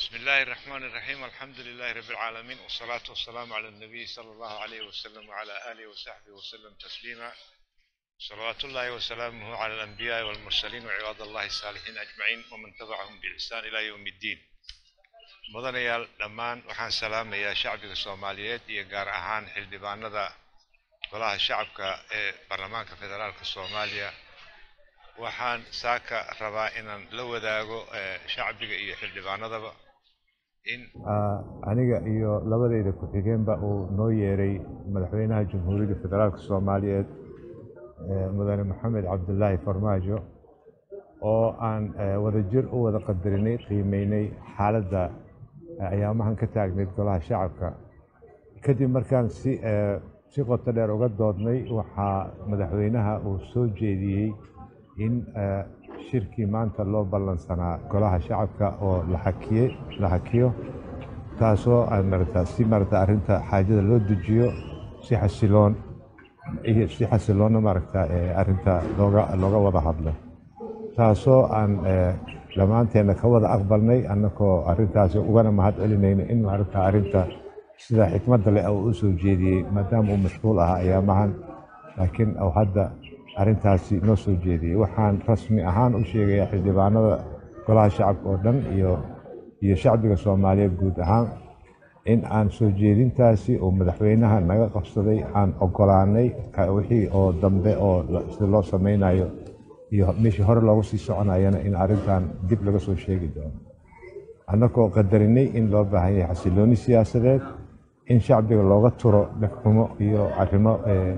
بسم الله الرحمن الرحيم الحمد لله رب العالمين والصلاة والسلام على النبي صلى الله عليه وسلم وعلى آله وصحبه وسلم تسليما صلوات الله وسلامه على الأنبياء والمرسلين وعباد الله الصالحين أجمعين ومن تبعهم بإحسان إلى يوم الدين mudanayaal dhammaan waxaan salaamayaa shacbiga soomaaliyeed iyo gaar ahaan xildhibaanada golaha shacabka ee baarlamaanka federaalka soomaaliya waxaan saaka rabaa inaan la wadaago shacbiga iyo xildhibaanadaba in aniga iyo labadeyda ku-xigeenba uu noo yeeray madaxweynaha jamhuuriyadda federaalka soomaaliyeed mudane maxamed cabdulaahi farmaajo oo aan wadajir u wada qadarinay qiimeynay xaaladda ayaamahan ka taagnayd golaha shacabka kadib markaan si si qoto dheer uga doodnay waxaa madaxweynaha uu soo jeediyey in shirkii maanta loo ballansanaa golaha shacabka oo la xakiye la xakiyo taasoo marata si marata arrinta xaajada loo dejiyo si xasiloon iyo si xasiloonna maaragta arrinta looga looga wada hadlo taasoo aan dhammaanteenna ka wada aqbalnay annagoo arrintaasi ugana mahad celinayno in maaragta arrinta sida xikmadda leh uu u soo jeediyey maadaama uu mashquul ahaa ayaamahan laakiin uu hadda arrintaasi noo soo jeediyey waxaan rasmi ahaan u sheegayaa xildhibaanada golaha shacabka oo dhan iyo iyo shacbiga soomaaliyeed guud ahaan in aan soo jeedintaasi uu madaxweynaha naga qabsaday aan ogolaanay wixii oo dambe oo sida loo samaynayo iyo meeshii hore loogu sii soconayana in arrintan dib laga soo sheegi doono annagoo qadarinay in loo baahan yahay xasilooni siyaasadeed in shacbiga looga turo dhegxumo iyo arrimo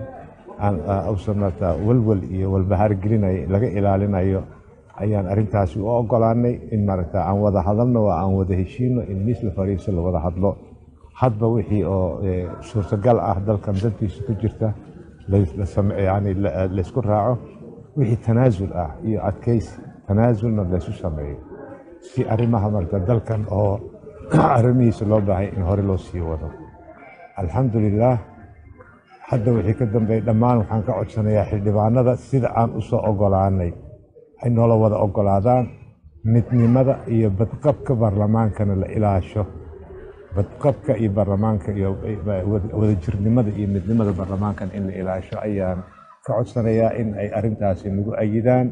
uusan marata walwal iyo walbahaar gelinay laga ilaalinayo ayaan arrintaasi u ogolaanay in maaragta aan wada hadalno oo aan wada heshiino in miis la fariiso la wada hadlo hadba wixii oo suurtagal ah dalkan dantiisa ku jirta yani laysku raaco wixii tanaasul ah iyo adkaysi tanaasulna laysu sameeyo si arrimaha marka dalkan oo arrimihiisa loo baahay in hore loo sii wado alxamdulilaah hadda wixii ka dambeey dhammaan waxaan ka codsanayaa xildhibaanada sida aan u soo ogolaanay ay noola wada ogolaadaan midnimada iyo badqabka baarlamaankana la ilaasho badqabka iyo baarlamaanka iyo wadajirnimada iyo midnimada baarlamaankan in la ilaasho ayaan ka codsanayaa in ay arrintaasi nagu ayidaan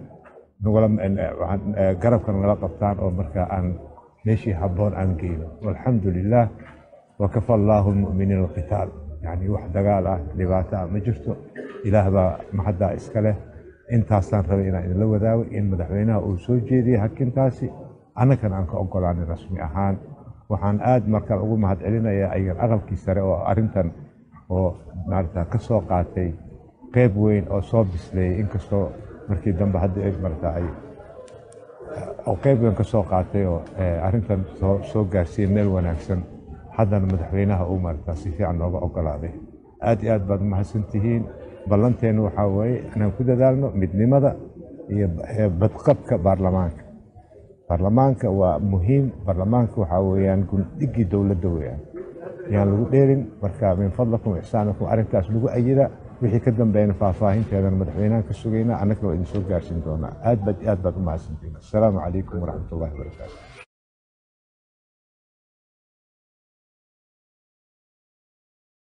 garabka nala qabtaan oo markaa aan meeshii habboon aan geyno walxamdu lilaah wakafa allaahu lmu'miniina alqitaal yacni wax dagaal ah dhibaato ah ma jirto ilaah baa mahaddaa iska leh intaasaan rabay inaan idinla wadaago in madaxweynaha uu soo jeediyey hakintaasi annagana aan ka ogolaanay rasmi ahaan waxaan aad markaan ugu mahad celinayaa ayagan aqalkii sare oo arrintan oo maarata ka soo qaatay qayb weyn oo soo bisleeyey inkastoo markii dambe hadda marata ay oo qayb weyn ka soo qaatay oo arrintan soo gaarsiiyey meel wanaagsan haddana madaxweynaha uu marata si fiican nooga ogolaaday aad iyo aad baad umahadsan tihiin ballanteennu waxaa weeye inaan ku dadaalno midnimada iyo badqabka baarlamaanka baarlamaanka waa muhiim baarlamaanka waxaa weeyaan gundhigii dowladda weeyaan yaan lagu dheerin marka min fadlakum ixsaanakum arrintaas lagu ayida wixii ka dambeeyana faahfaahinteedana madaxweynahan ka sugaynaa annagana waa idin soo gaarsiin doonaa aad baad aad baad u mahadsantiin assalaamu calaykum waraxmat ullahi wabarakaatu